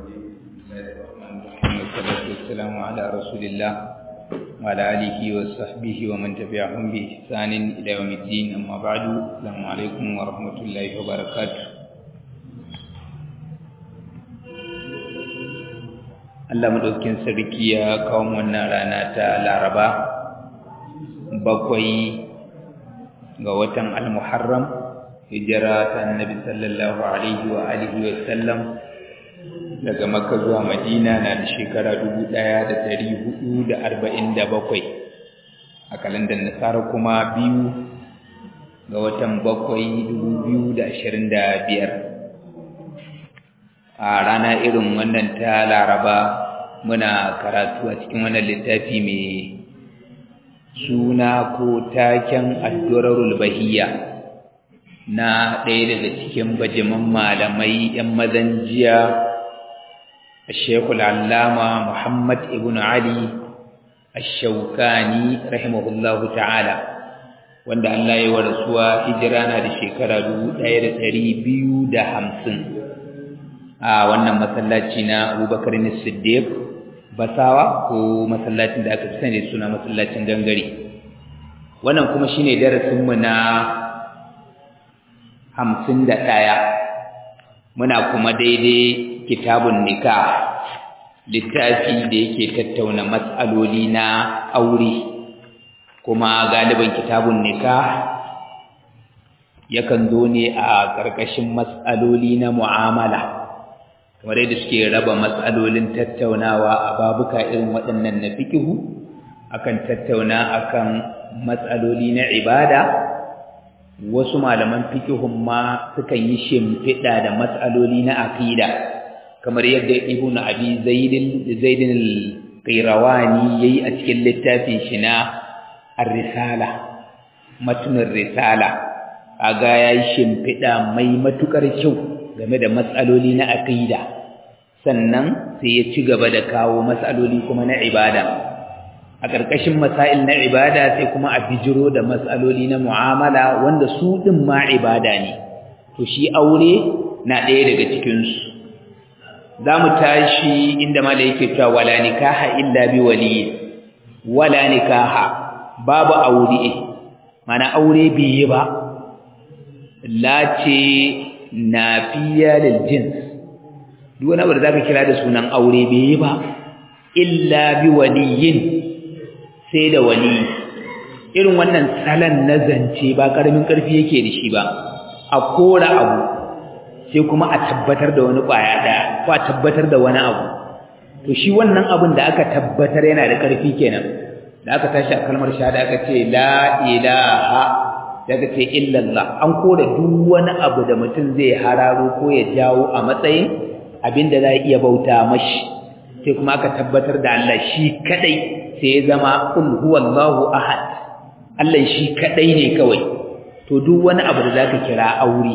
والصلاة والسلام على رسول الله وعلى آله وصحبه ومن تبعهم بإحسان إلى يوم الدين أما بعد السلام عليكم ورحمة الله وبركاته Allah madaukin sarki ya kawo wannan rana ta Laraba bakwai ga watan Al-Muharram hijira ta Annabi sallallahu alaihi wa alihi wa sallam daga Makka zuwa Madina na da shekara 1447 a kalandar Nasara kuma biyu ga watan bakwai 2025 a rana irin wannan ta Laraba muna karatu a cikin wannan littafi mai suna ko taken Ad-Durarul Bahiyya na ɗaya daga cikin bajiman malamai 'yan mazan jiya الشيخ العلامة محمد ابن علي الشوكاني رحمه الله تعالى wanda Allah ya warasuwa hijira na da shekara 1250 a wannan masallaci na Abubakar Siddiq Basawa ko masallacin da aka fi sani da suna masallacin gangare wannan kuma shine darasin mu na 51 muna kuma daidai kitabun nikah littafi da yake tattauna matsaloli na aure kuma galiban kitabun nikah yakan zo ne a ƙarƙashin matsaloli na mu'amala kamar yadda suke raba matsalolin tattaunawa a babuka irin waɗannan na fikihu akan tattauna akan matsaloli na ibada wasu malaman fikihun ma sukan yi shimfiɗa da matsaloli na aqida kamar yadda ibn abi zaidin zaidin al-qayrawani yayi a cikin littafin shi na ar-risala matnur risala kaga yayi shimfida mai matukar kyau game da matsaloli na aqida sannan sai ya ci gaba da kawo matsaloli kuma na ibada a ƙarƙashin masail na ibada sai kuma a bijiro da matsaloli na mu'amala wanda su din ma ibada ne to shi aure na ɗaya daga cikin su za mu tashi inda mala yake cewa wala nikaha illa bi waliyi wala nikaha babu aure mana aure biye ba lace nafiya lil jins duk wani abu da zaka kira da sunan aure biye ba illa bi waliyin sai da wali irin wannan salan na zance ba karamin karfi yake da shi ba a kora abu sai kuma a tabbatar da wani ƙwaya ɗaya ko a tabbatar da wani abu to shi wannan abin da aka tabbatar yana da ƙarfi kenan da aka tashi a kalmar shahada aka ce la ilaha da aka ce illallah an kora duk wani abu da mutum zai hararo ko ya jawo a matsayin abin da za a iya bauta mashi sai kuma aka tabbatar da Allah shi kadai sai ya zama kul huwallahu ahad Allah shi kadai ne kawai to duk wani abu da zaka kira aure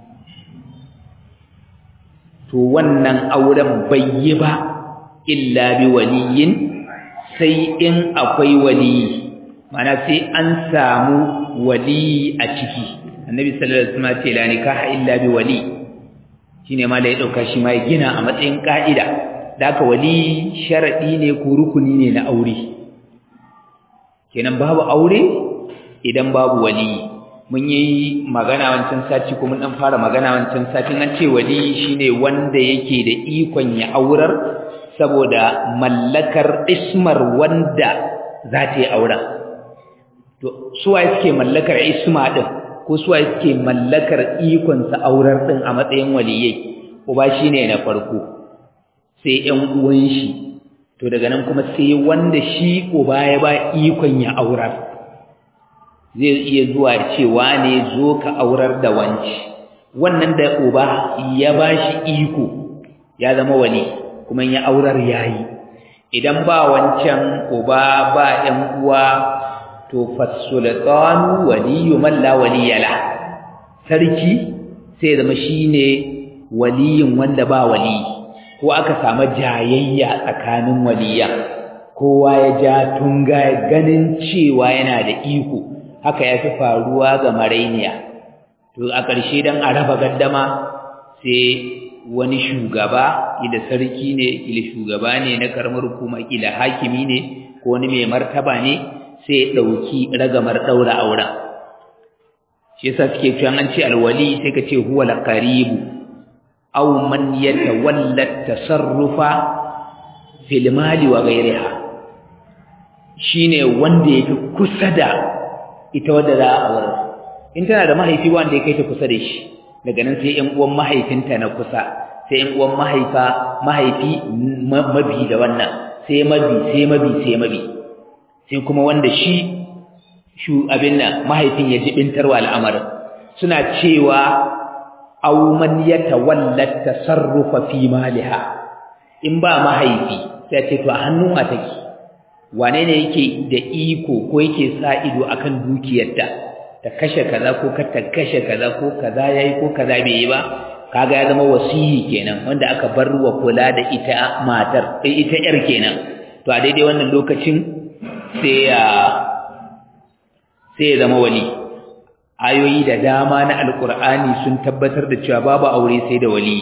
to wannan auren bai yi ba illa bi waliyin sai in akwai waliyi mana sai an samu waliyi a ciki annabi sallallahu alaihi wasallam ce la nikaha illa bi wali shine ma da ya dauka shi ma ya gina a matsayin ka'ida da aka wali sharadi ne ko rukuni ne na aure kenan babu aure idan babu waliyi mun yi magana wancan sati kuma dan fara magana wancan satin an ce wali shine wanda yake da ikon ya aurar saboda mallakar ismar wanda za ta yi auren to suwaye suke mallakar isma din ko suwaye suke mallakar ikon sa aurar din a matsayin waliyai uba shine na farko sai ƴan uwan shi to daga nan kuma sai wanda shi uba ya ba ikon ya aurar zai iya zuwa cewa ne zo ka aurar da wanci wannan da uba ya bashi iko ya zama wali kuma ya aurar yayi idan ba wancan uba ba ɗan uwa to fasultanu waliyu man la waliyala sarki sai zama shine waliyin wanda ba wali ko aka samu jayayya tsakanin waliyan kowa ya ja tunga ganin cewa yana da iko haka ya fi faruwa ga marainiya to a ƙarshe don a raba gaddama sai wani shugaba ila sarki ne ila shugaba ne na karamar hukuma ila hakimi ne ko wani mai martaba ne sai ya dauki ragamar daura auren shi yasa suke cewa an ce alwali sai ka ce huwa alqaribu aw man yatawalla tasarrufa fil mali wa ghayriha shine wanda yake kusa da ita wanda za a aure in tana da mahaifi wanda ya kai ta kusa da shi daga nan sai ƴan uwan mahaifinta na kusa sai ƴan uwan mahaifa mahaifi mabi da wannan sai mabi sai mabi sai mabi sai kuma wanda shi shu abin nan mahaifin ya jibintarwa al'amarin suna cewa aw man yatawalla tasarrufa fi maliha in ba mahaifi sai ce to a hannun a take wane ne yake da iko ko yake sa ido akan dukiyarta ta kashe kaza ko ka ta kashe kaza ko kaza yayi ko kaza bai yi ba kaga ya zama wasiyi kenan wanda aka bar wa kula da ita matar ita yar kenan to a daidai wannan lokacin sai ya sai ya zama wali ayoyi da dama na alkur'ani sun tabbatar da cewa babu aure sai da wali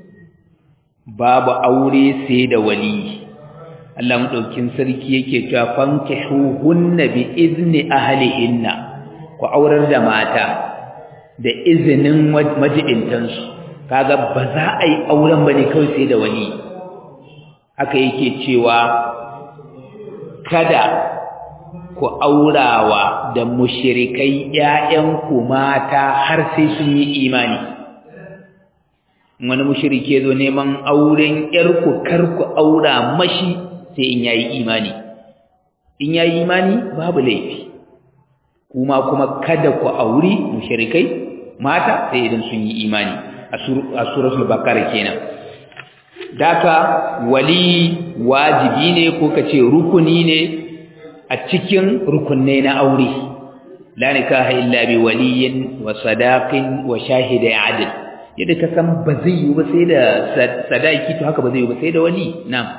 babu aure sai da wali Allah madaukin sarki yake cewa fankihuhunna bi izni ahlihinna ku aurar da mata da izinin majibintansu kaga ba za a yi auren bane kawai sai da wali haka yake cewa kada ku aurawa da mushrikai ƴaƴanku mata har sai sun yi imani wani mushrike zo neman auren ƴarku kar ku aura mashi sai in yayi imani in yayi imani babu laifi kuma kuma kada ku auri mushrikai mata sai idan sun yi imani a suratul baqara kenan daka wali wajibi ne ko kace rukuni ne a cikin rukunne na aure la nikaha illa bi waliyin wa sadaqin wa shahida adl yadda ka san ba zai yi ba sai da sadaki to haka ba zai yi ba sai da wali na'am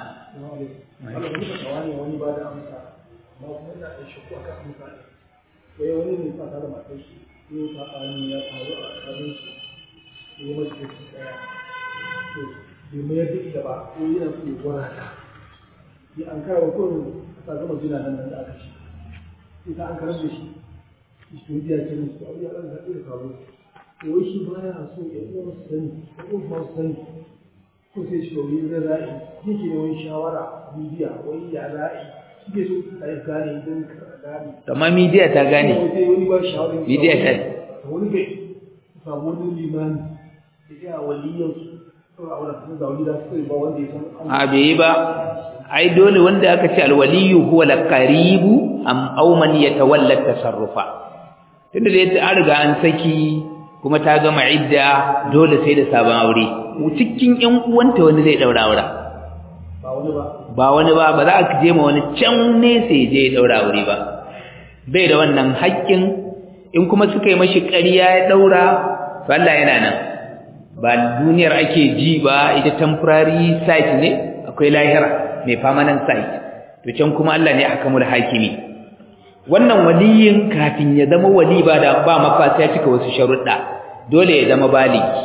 wai wani ne sa da matar shi ne ta tsani ya faru a tsakanin shi ne mace da shi daya to bai mai duk da ba ko yana so ya gwara ta sai an kawo ko ta gama jina nan da aka shi sai ta an karar da shi shi biya ce musu abu ya ɗan zaɓi da kawo to wai shi baya so ya uwa su sani ya uwa ma su sani ko sai shi wani zai za'i yake ne wani shawara bibiya wai ya za'i suke so a yi gane don gane amma media ta gane media ta wani gai samu wani limani da ya waliyan su a wani sun zaune da su ba wanda ya san a bai yi ba ai dole wanda aka ce alwaliyu huwa alqaribu am aw man yatawalla tasarrufa tunda da an riga an saki kuma ta gama idda dole sai da sabon aure cikin ƴan uwanta wani zai daura aure ba wani ba ba wani ba ba za a je ma wani can ne sai je ya daura aure ba bai da wannan haƙƙin in kuma suka yi mashi ƙarya ya daura to Allah yana nan ba duniyar ake ji ba ita temporary site ne akwai lahira mai permanent site to can kuma Allah ne hakamul hakimi wannan waliyin kafin ya zama wali ba da ba mafasa ya cika wasu sharuɗa dole ya zama baligi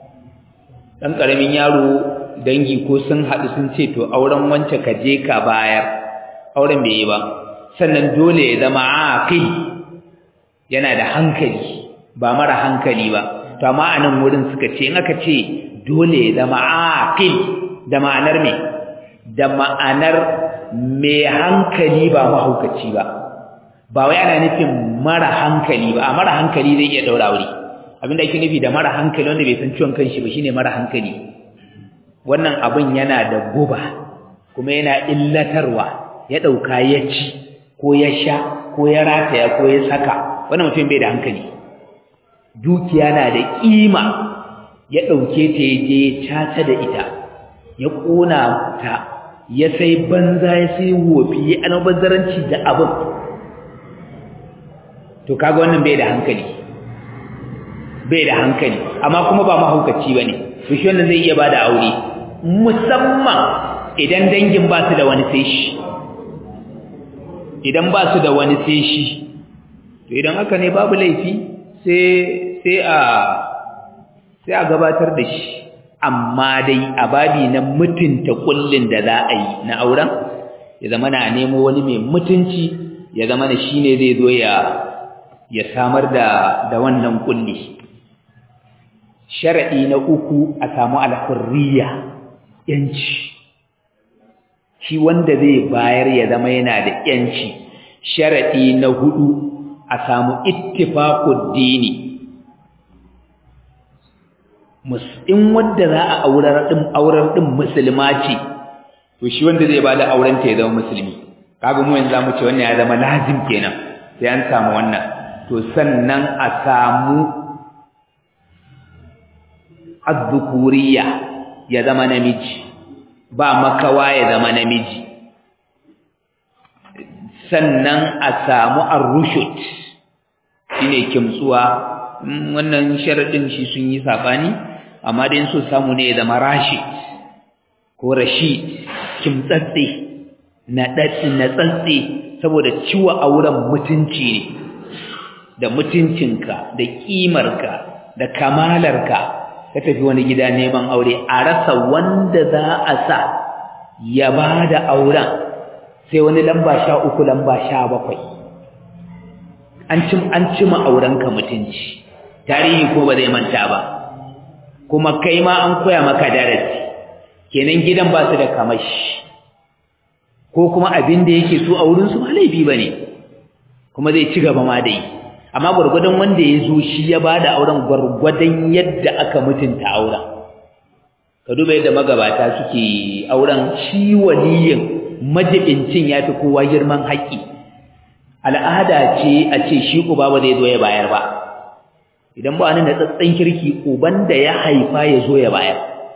dan karamin yaro dangi ko sun haɗu sun ce to auren wance ka je ka bayar auren bai yi ba sannan dole ya zama aqil yana da hankali ba mara hankali ba to amma a nan wurin suka ce in aka ce dole ya zama aqil da ma'anar me da ma'anar mai hankali ba mahaukaci ba ba wai ana nufin mara hankali ba a mara hankali zai iya daura wuri abinda ake nufi da mara hankali wanda bai san ciwon kanshi ba shine mara hankali wannan abin yana da guba kuma yana illatarwa ya dauka ya ci ko ya sha ko ya rataya ko ya saka wannan mutum bai da hankali dukiya na da kima ya dauke ta ya je caca da ita ya kona ta ya sai banza ya sai wofi ya almubazzaranci da abin to kaga wannan bai da hankali bai da hankali amma kuma ba mahaukaci bane to shi wannan zai iya bada aure musamman idan dangin ba su da wani sai shi idan ba su da wani sai shi to idan haka ne babu laifi sai sai a sai a gabatar da shi amma dai a babi na mutunta kullin da za a yi na auren ya zama na nemo wani mai mutunci ya zama na shine zai zo ya ya samar da da wannan kulli sharadi na uku a samu al-hurriya yanci shi wanda zai bayar ya zama yana da yanci sharadi na hudu a samu ittifaqud dini in wanda za a aurar din aurar din musulma ce to shi wanda zai bada auren ta ya zama musulmi kaga mu yanzu zamu ce wannan ya zama lazim kenan sai an samu wannan to sannan a samu azzukuriya ya zama namiji ba makawa ya zama namiji sannan a samu ar-rushd shine kimtsuwa wannan sharadin shi sun yi sabani amma dai so samu ne ya zama rashid ko rashid kimtsatse na daddi na tsantsi saboda ciwa auren mutunci ne da mutuncinka da kimarka da kamalarka ka tafi wani gida neman aure a rasa wanda za a sa ya bada auren sai wani lamba sha uku lamba sha bakwai an cim an cima aurenka mutunci tarihi ko ba zai manta ba kuma kai ma an koya maka darasi kenan gidan ba su da kamashi ko kuma abin da yake so a wurin su ba laifi bane kuma zai ci gaba ma da yi amma gurgurdan wanda ya zo shi ya bada auren gurgurdan yadda aka mutunta auren ka duba yadda magabata suke auren shi waliyin majibincin yafi kowa girman haƙƙi al'ada ce a ce shi uba ba zai zo ya bayar ba idan ba ni da tsatsan kirki uban da ya haifa ya zo ya bayar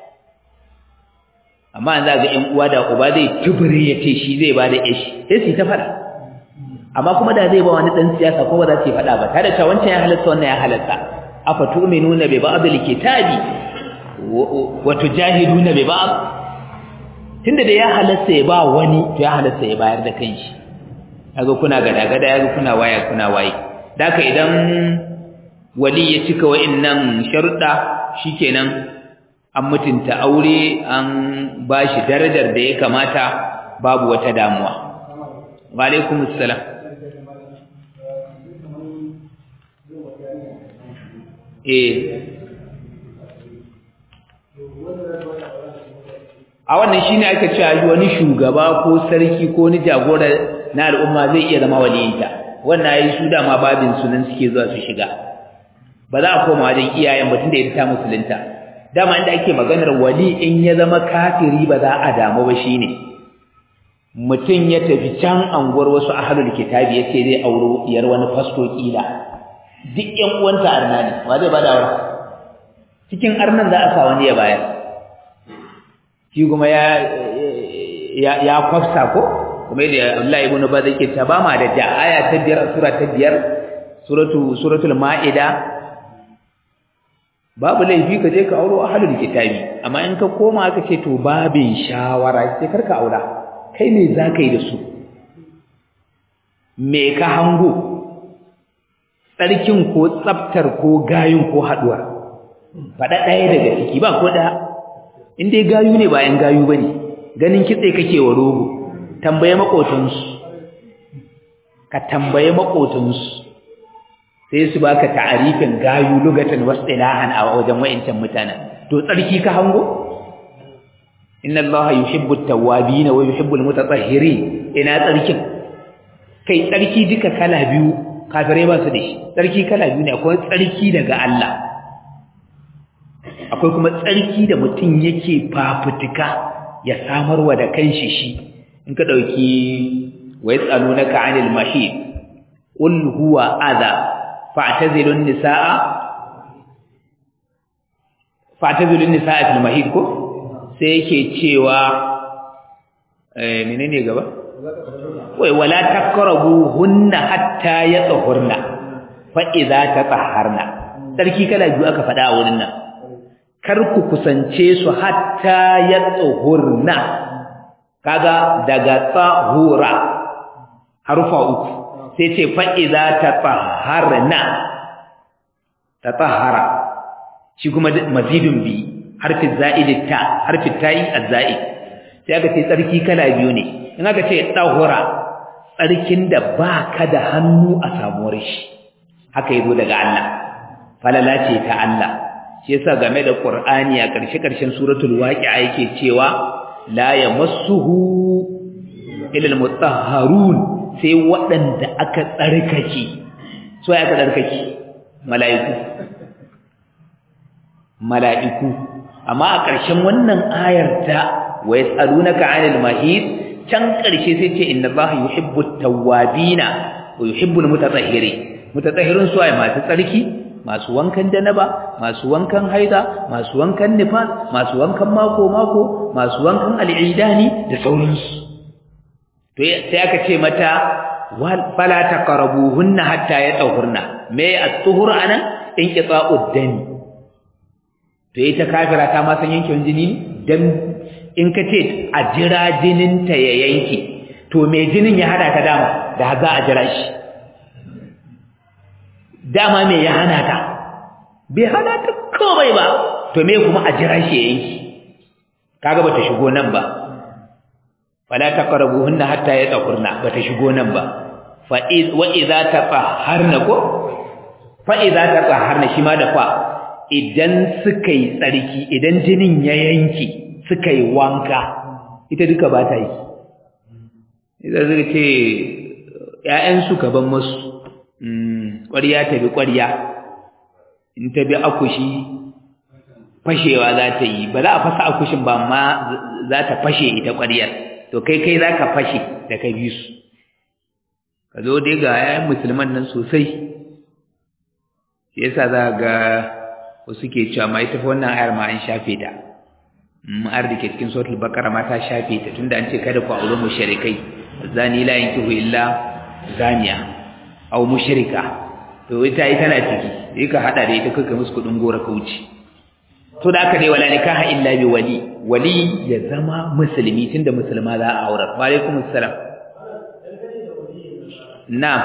amma an za ga ƴan uwa da uba zai tubure ya ce shi zai bada ishi sai su ta fada amma kuma da zai ba wani dan siyasa ko ba za su fada ba tare da wancan ya halatta wannan ya halatta afa tu'minuna bi ba'd al-kitabi wa tujahiduna bi ba'd tunda da ya halatta ya ba wani to ya halatta ya bayar da kanshi kaga kuna gada gada yaga kuna waya kuna waye daka idan wali ya cika wa'annan sharuɗa shikenan an mutunta aure an bashi darajar da ya kamata babu wata damuwa wa alaikumus salam eh a wannan shine ake cewa wani shugaba ko sarki ko ni jagora na al'umma zai iya zama waliyinta wannan yayi su da ma babin sunan suke zuwa su shiga ba za a koma wajen iyayen batun da ita ta musulunta dama inda ake maganar wali in ya zama kafiri ba za a damu ba shine mutum ya tafi can anguwar wasu ahlul kitabi yace zai auro iyar wani fasto kila duk ƴan uwanta arna ne wa zai bada aure cikin arnan za a sa wani ya bayar shi kuma ya ya ya kwafsa ko kuma yadda Allah ibn Baz yake ta ba ma da ja aya ta biyar sura ta biyar suratu suratul maida babu laifi ka je ka auro ahlul kitabi amma in ka koma aka ce to babin shawara sai karka aura kai me zaka yi da su me ka hango tsarkin ko tsaftar ko gayun ko haduwa faɗa ɗaya daga ciki ba ko ɗaya in dai gayu ne ba ‘yan gayu ba ne ganin kitse kake wa rogo tambaye maƙotansu ka tambaye maƙotansu sai su baka ta'arifin gayu lugatan wasu ilahan a wajen wa'incan mutanen to tsarki ka hango inna allaha yuhibbu at-tawwabin wa yuhibbu al-mutatahhirin ina tsarkin kai tsarki duka kala biyu kafirai ba su da shi tsarki kala biyu ne akwai tsarki daga Allah akwai kuma tsarki da mutum yake fafutuka ya samarwa da kanshi shi in ka dauki wa yasalunaka 'anil mahid qul huwa adha fa'tazilun nisaa fa'tazilun nisaa fil mahid ko sai yake cewa eh menene gaba wai wala takrabu hunna hatta yatahurna fa idza tatahharna sarki kala biyu aka faɗa a wurin nan kar ku kusance su hatta yatahurna kaga daga tahura harufa uku sai ce fa idza tatahharna tatahhara shi kuma mazidun bi harfin za'id ta harfin ta'i az-za'id sai aka ce tsarki kala biyu ne in aka ce tahura tsarkin da baka da hannu a samuwar shi haka yazo daga Allah falala ce ta Allah shi yasa game da Qur'ani a ƙarshe ƙarshen suratul waqi'a yake cewa la yamassuhu illa al-mutahharun sai waɗanda aka tsarkake so aka tsarkake mala'iku mala'iku amma a ƙarshen wannan ayar ta wa yas'alunaka 'anil mahid can ƙarshe sai ce inna allaha yuhibbut tawwabina wa yuhibbul mutatahhirin mutatahhirun su ay masu tsarki masu wankan janaba masu wankan haida masu wankan nifas masu wankan mako mako masu wankan al'idani da sauransu to sai aka ce mata fala taqrabuhunna hatta yatahurna me at-tuhur anan inqita'ud dami to ita kafira ta ma san yankin jini dan in ka ce a jira jinin ta ya yanke to me jinin ya hada ka dama da za a jira shi dama me ya hana ta bai hana ta komai ba to me kuma a jira shi ya yanke kaga bata shigo nan ba fala taqrabuhunna hatta yatahurna bata shigo nan ba fa wa idza tatahharna ko fa idza tatahharna shi ma da fa idan suka yi tsarki idan jinin ya yanke suka yi wanka ita duka ba ta yi idan suka ce ƴaƴan su gaban musu ƙwarya ta bi ƙwarya in ta bi akushi fashewa za ta yi ba za a fasa akushin ba amma za ta fashe ita ƙwaryar to kai kai za ka fashe da ka bi su ka zo dai ga yayan musulman nan sosai shi yasa za ga wasu ke cewa ma ita fa wannan ayar ma an shafe ta ma'ar da ke cikin suratul baqara ma ta shafe ta tunda an ce kada ku aure mushrikai zani la yankihu illa zaniya aw mushrika to ita ita tana ciki sai ka hada da ita kaka musu kudin gora ka wuce to da aka dai wala nikaha illa bi wali wali ya zama musulmi tunda musulma za a aure wa alaikum assalam na'am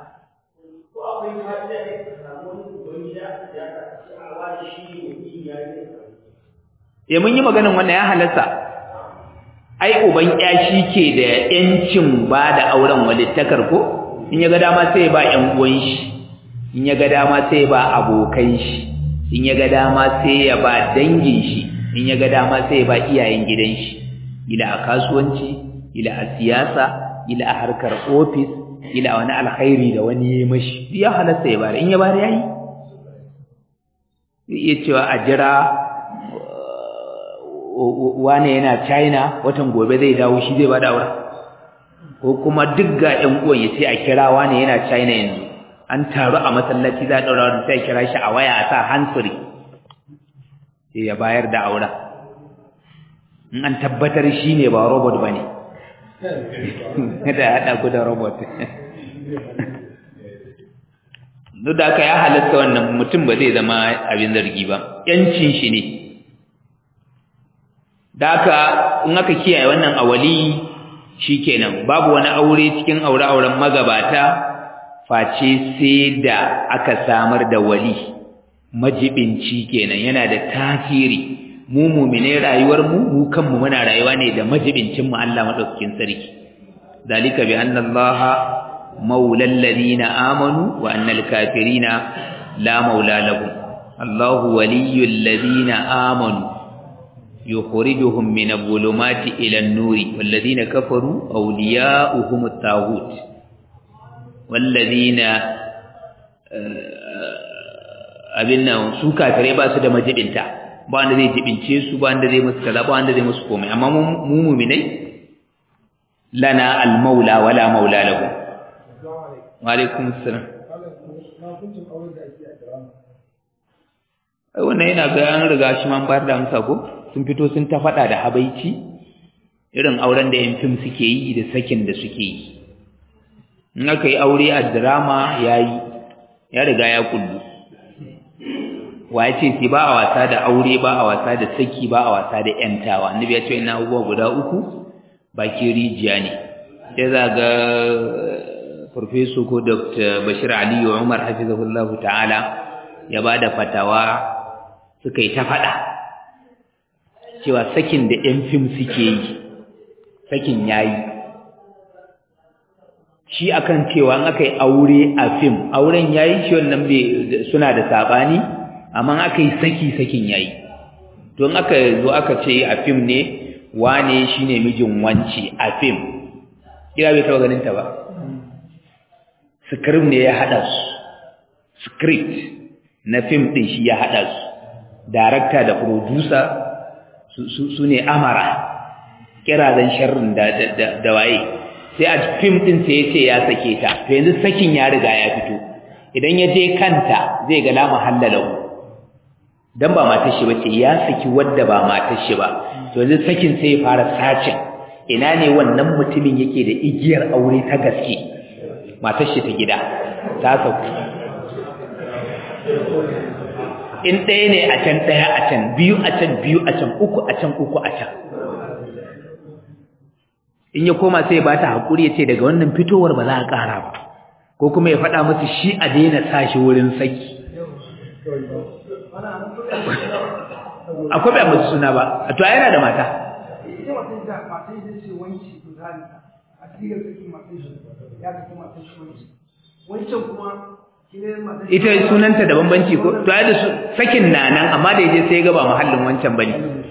ya mun yi maganin wannan ya halarta ai uban ya shi ke da yancin ba da auren walittakar ko in ya ga dama sai ya ba ƴan uwan shi in ya ga dama sai ya ba abokan shi in ya ga dama sai ya ba dangin shi in ya ga dama sai ya ba iyayen gidan shi ila a kasuwanci ila a siyasa ila a harkar ofis ila wani alkhairi da wani ya mashi ya halatta ya bada in ya bada yayi zai iya cewa a jira wane yana China watan gobe zai dawo shi zai bada aure ko kuma duk ga ƴan uwan ya ce a kira wane yana China yanzu an taru a masallaci za a daura wani sai kira shi a waya a sa hansuri sai ya bayar da aure in an tabbatar shi ne ba robot ba ne kada haɗa ku da robot duk da aka ya halatta wannan mutum ba zai zama abin zargi ba yancin shi ne da aka in aka kiyaye wannan awali shikenan babu wani aure cikin aure-auren magabata face sai da aka samar da wali majibinci kenan yana da tasiri mu mu'mine rayuwar mu mu kanmu muna rayuwa ne da majibincin mu Allah madaukakin sarki dalika bi anna Allah maula alladhina amanu wa anna al-kafirina la maula lahum Allah waliyul ladina amanu yukhrijuhum min adh-dhulumati ila an-nuri wal ladina kafaru awliya'uhum at-taghut wal ladina abin nan su kafirai ba su da majibinta ba wanda zai jibince su ba wanda zai musu kaza ba wanda zai musu komai amma mu mu'minai lana al-maula wala maula lahu wa alaikum assalam ai wannan yana ga an riga shi man bayar da amsa ko sun fito sun ta fada da habaici irin auren da yan fim suke yi da sakin da suke yi in aka yi aure a drama yayi ya riga ya kullu wa ya ce sai ba a wasa da aure ba a wasa da saki ba a wasa da yantawa annabi ya ce ina abubuwa guda uku bakin rijiya ne sai za ga farfeso ko dr bashir aliyu umar hafizahullahu ta'ala ya ba da fatawa suka yi ta faɗa cewa sakin da ƴan fim suke yi sakin yayi shi akan cewa an aka yi aure a fim auren yayi shi wannan suna da sabani amma aka yi saki sakin yayi don aka zo aka ce a fim ne wane shine mijin wanci a fim kira bai taba ganin ta ba script ne ya hada su script na fim din shi ya hada su director da producer su ne amara kirazan sharrin da da waye sai a fim din sai ya ce ya sake ta to yanzu sakin ya riga ya fito idan ya je kanta zai ga la mahallalahu dan ba matar shi bace ya saki wadda ba matar shi ba to yanzu sakin sai ya fara sacin ina ne wannan mutumin yake da igiyar aure ta gaske matar shi ta gida ta sauku in ɗaya ne a can ɗaya a can biyu a can biyu a can uku a can uku a can in ya koma sai ba ta haƙuri ya ce daga wannan fitowar ba za a ƙara ba ko kuma ya faɗa musu shi a daina sashi wurin saki akwai bai musu suna ba a to yana da mata ita sunanta da bambanci ko to ai da sakin na nan amma da yaje sai ga ba mahallin wancan bane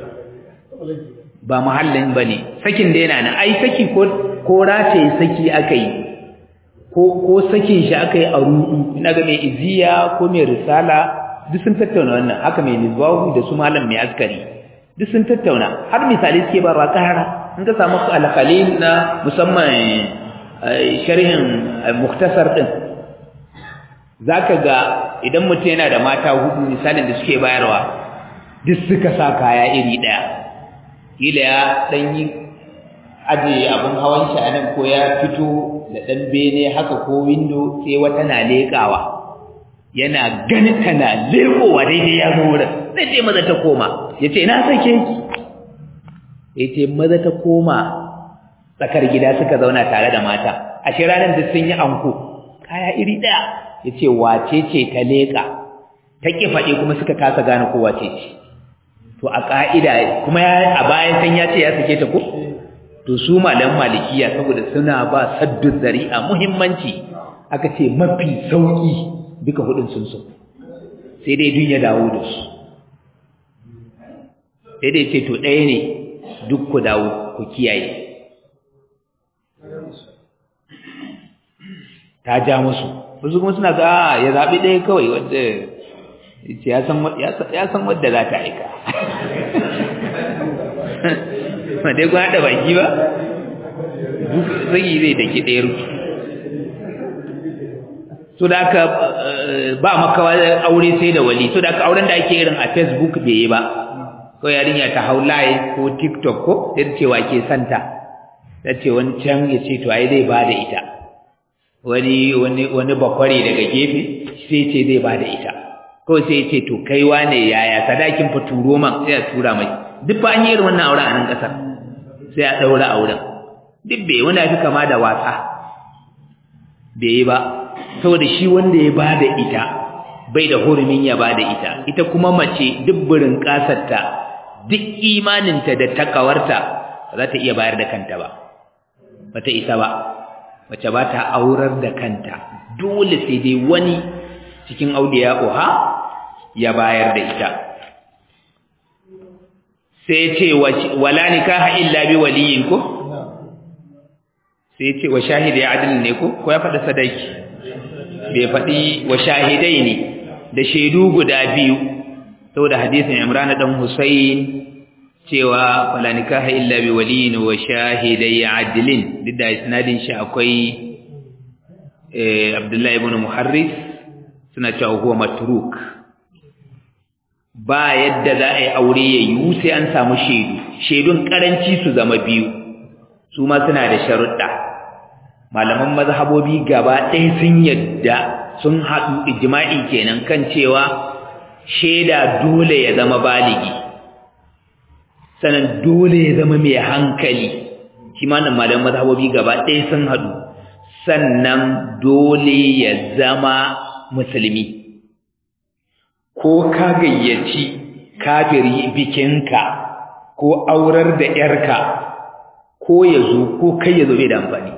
ba mahallin bane sakin da yana nan ai saki ko ko race saki akai ko ko sakin shi akai a rudu ina ga mai iziya ko mai risala duk sun tattauna wannan haka mai nizwahu da su malam mai askari duk sun tattauna har misali suke ba rakara in ka samu al-khalil na musamman sharhin muktasar din zaka ga idan mutum yana da mata hudu misalin da suke bayarwa duk suka sa kaya iri daya kila ya dan yi aje abun hawan shi anan ko ya fito da dan bene haka ko window sai wata na lekawa yana ganin tana lekowa daidai ya zo wurin sai ce maza ta koma ya ce ina sake ki ya ce maza ta koma tsakar gida suka zauna tare da mata a shi ranar da sun yi anko kaya iri ɗaya ya ce wace ce ta leƙa ta ƙi faɗi kuma suka kasa gane ko wace ce to a ƙa'ida kuma a bayan san ya ce ya sake ta ko to su malam malikiya saboda suna ba saddu zari'a muhimmanci aka ce mafi sauƙi duka hudun sun so sai dai duk ya dawo da su sai dai ce to ɗaya ne duk ku dawo ku kiyaye ta ja musu wasu kuma suna ga ya zaɓi ɗaya kawai wadda ya san wadda za ta aika ma dai kun haɗa baki ba duk zai zai daki ɗaya rufi so da aka ba makawa aure sai da wali so da aka auren da ake irin a facebook bai yi ba ko yarinya ta hau live ko tiktok ko sai cewa ke santa ta ce wancan ya ce to ai zai ba da ita wani wani wani bakware daga gefe sai ce zai ba da ita ko sai ce to kai wane yaya sadakin fa turo man sai a tura mai duk ba an yi irin wannan auren a nan kasar sai a daura auren duk bai wani fi kama da wasa bai yi ba saboda shi wanda ya bada ita bai da hurumin ya bada ita ita kuma mace dubburin kasarta duk imaninta da takawarta ba za ta iya bayar da kanta ba ba ta isa ba mace ba ta aurar da kanta dole sai dai wani cikin auliya uha ya bayar da ita sai ce wala nikaha illa bi waliyin ko sai ce wa shahidi adil ne ko ko ya faɗa sadaki bai faɗi wa shahidai ne da shaidu guda biyu saboda hadisin Imran dan Husayn cewa wala nikaha illa bi waliyin wa shahidai adilin duk da isnadin shi akwai eh Abdullah ibn Muharris suna cewa huwa matruk ba yadda za a yi aure ya yiwu sai an samu shaidu shaidun karanci su zama biyu su ma suna da sharuɗa malaman mazhabobi gaba ɗaya sun yadda sun haɗu ijma'i kenan kan cewa shaida dole ya zama baligi sannan dole ya zama mai hankali shi ma nan malaman mazhabobi gaba ɗaya sun haɗu sannan dole ya zama musulmi ko ka gayyaci kafiri bikinka ko aurar da yarka ko ya zo ko kai ya zo bai da amfani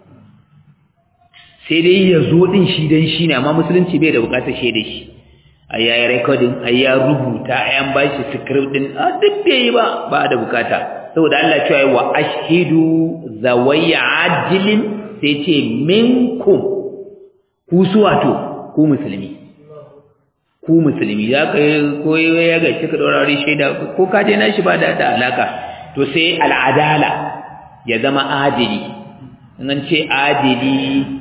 sai dai ya zo din shi dan shi ne amma musulunci bai da bukatar shaida shi a yayi recording a ya rubuta a yan bashi script din a duk bai yi ba ba da bukata saboda Allah cewa wa ashhidu zawayya adilin sai ce minkum ku su wato ku musulmi ku musulmi ya kai ko ya ga kika daurari shaida ko ka je nashi ba da ta alaka to sai al'adala ya zama adili in an ce adili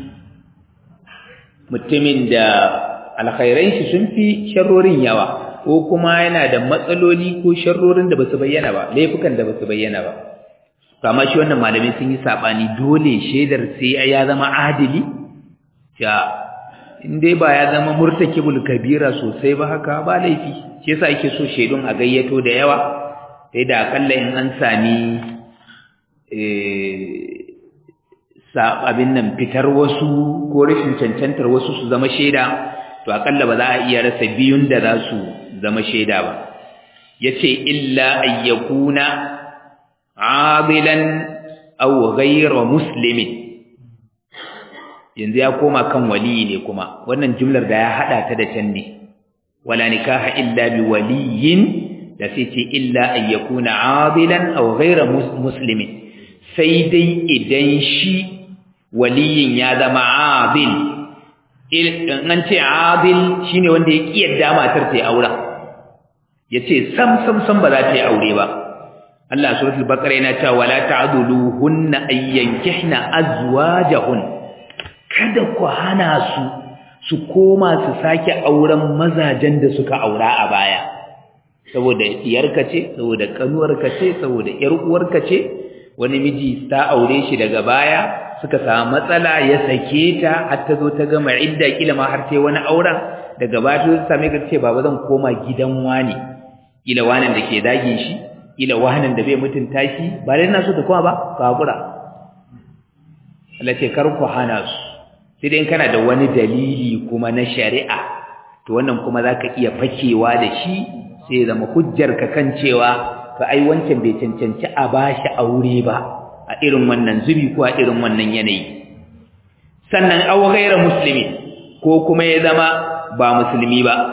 mutumin da alkhairan shi sun fi sharrorin yawa ko kuma yana da matsaloli ko sharrorin da basu bayyana ba laifukan da basu bayyana ba to amma shi wannan malami sun yi sabani dole shaidar sai ya zama adili ja in dai ba ya zama murtakibul kabira sosai ba haka ba laifi shi yasa ake so shaidun a gayyato da yawa sai da akalla in an sami sa abin nan fitar wasu ko rashin cancantar wasu su zama shaida to akalla ba za a iya rasa biyun da za su zama shaida ba yace illa ayyakuna adilan aw ghayra muslimin yanzu ya koma kan waliyi ne kuma wannan jumlar da ya hada ta da can ne wala nikaha illa bi waliyin da sai ce illa ayyakuna adilan aw ghayra muslimin sai dai idan shi waliyin ya zama adil an ce adil shine wanda ya kiyarda matar ta aura yace sam sam sam ba za ta yi aure ba Allah suratul baqara yana cewa wala ta'duluhunna ayyankihna azwajahun kada ku hana su su koma su sake auren mazajen da suka aura a baya saboda diyarka ce saboda kanuwarka ce saboda yar uwarka ce wani miji ta aure shi daga baya suka samu matsala ya sake ta har ta zo ta gama idda kila ma har sai wani auren daga baya ta same ka ce baba zan koma gidan wani kila wanan da ke dagin shi kila wanan da bai mutunta shi ba dai ina so ta koma ba ka hakura Allah ce kar ku hana su sai dai kana da wani dalili kuma na shari'a to wannan kuma zaka iya fakewa da shi sai ya zama hujjar ka kan cewa to ai wancan bai cancanci a bashi aure ba a irin wannan zubi ko a irin wannan yanayi sannan aw ghayra muslimi ko kuma ya zama ba musulmi ba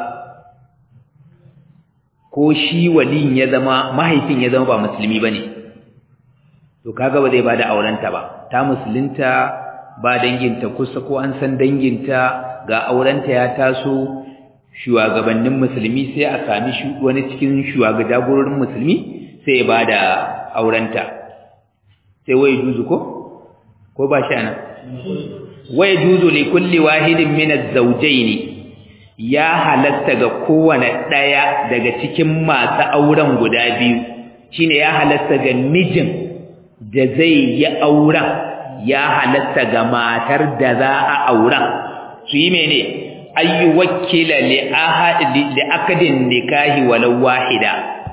ko shi waliyin ya zama mahaifin ya zama ba musulmi bane to kaga ba zai bada aurenta ba ta musulunta ba danginta kusa ko an san danginta ga aurenta ya taso shugabannin musulmi sai a sami wani cikin shugabannin musulmi sai ya bada aurenta sai wai juzu ko ko ba shi ana wai juzu li kulli wahidin min az-zawjayn ya halatta ga kowane daya daga cikin masu auren guda biyu shine ya halatta ga mijin da zai yi auren ya halatta ga matar da za a auren su yi mene ayyu wakila li ahad li akadin nikahi walau wahida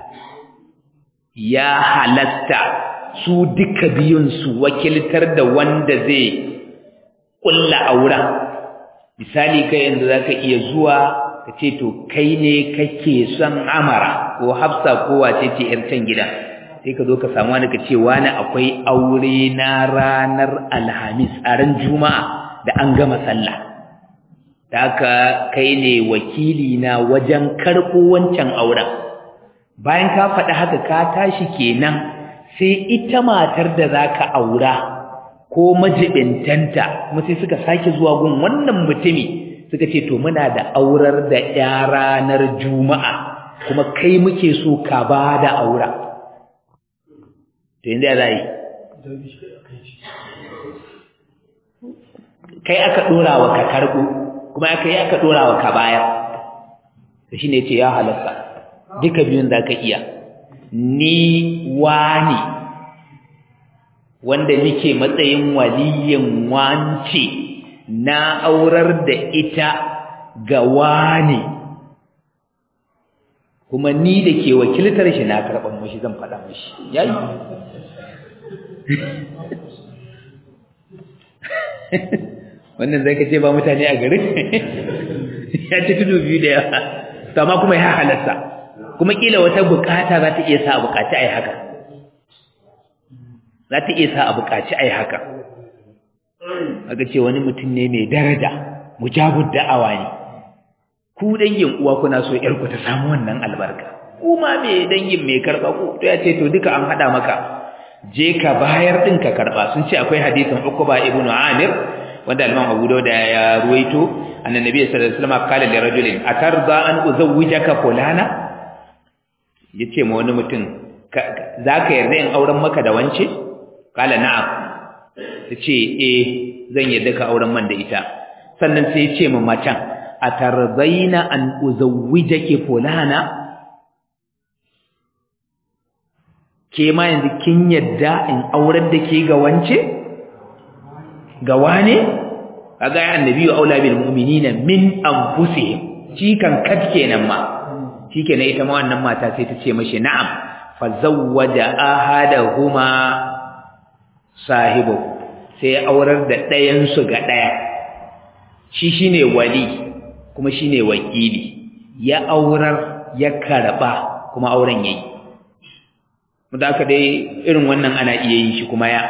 ya halatta su duka biyun su wakiltar da wanda zai kulla auren misali kai yanzu zaka iya zuwa ka ce to kai ne kake son amara ko hafsa ko wace ce yar can gida sai ka zo ka samu wani ka ce wani akwai aure na ranar alhamis a ran juma'a da an gama sallah da haka kai ne wakili na wajen karɓo wancan auren bayan ka faɗi haka ka tashi kenan sai ita matar da za ka aura ko majibintanta kuma sai suka sake zuwa gun wannan mutumi suka ce to muna da aurar da ya ranar juma'a kuma kai muke so ka ba da aura to yanzu ya za yi kai aka ɗora wa ka karɓo kuma aka yi aka ɗora wa ka bayar da shi ne ce ya halatta duka biyun za ka iya ni wani wanda nike matsayin waliyin wance na aurar da ita ga wani kuma ni da ke wakiltar shi na karɓar mashi zan faɗa mashi yayi wannan zai ka ce ba mutane a garin ya ci tudu biyu da yawa amma kuma ya halatta kuma kila wata bukata za ta iya sa bukaci a yi haka za ta iya sa a buƙaci ai haka aka ce wani mutum ne mai daraja mujabud da'awa ne ku dangin uwa kuna so yar ku ta samu wannan albarka kuma me dangin mai karba ku to ya ce to duka an hada maka je ka bayar din ka karba sun ce akwai hadisin Uqba ibn Amir wanda Imam Abu Dawud ya ruwaito annabi sallallahu alaihi wasallam kala li rajulin atarda an uzawwijaka fulana yace ma wani mutum zaka yarda in auren maka da wance kala na'am tace eh zan yarda ka auren man da ita sannan sai ya ce ma macen atardaina an uzawwijaki fulana ke ma yanzu kin yadda in aurar da ke ga wance ga wane kaga ya annabi wa aula bil mu'minina min anfusihim shi kan kat kenan ma shikenan ita ma wannan mata sai ta ce mashi na'am fa zawwaja ahadahuma sahibu sai aurar da ɗayan su ga ɗaya shi shine wali kuma shine wakili ya aurar ya karba kuma auren yayi da aka dai irin wannan ana iya yin shi kuma ya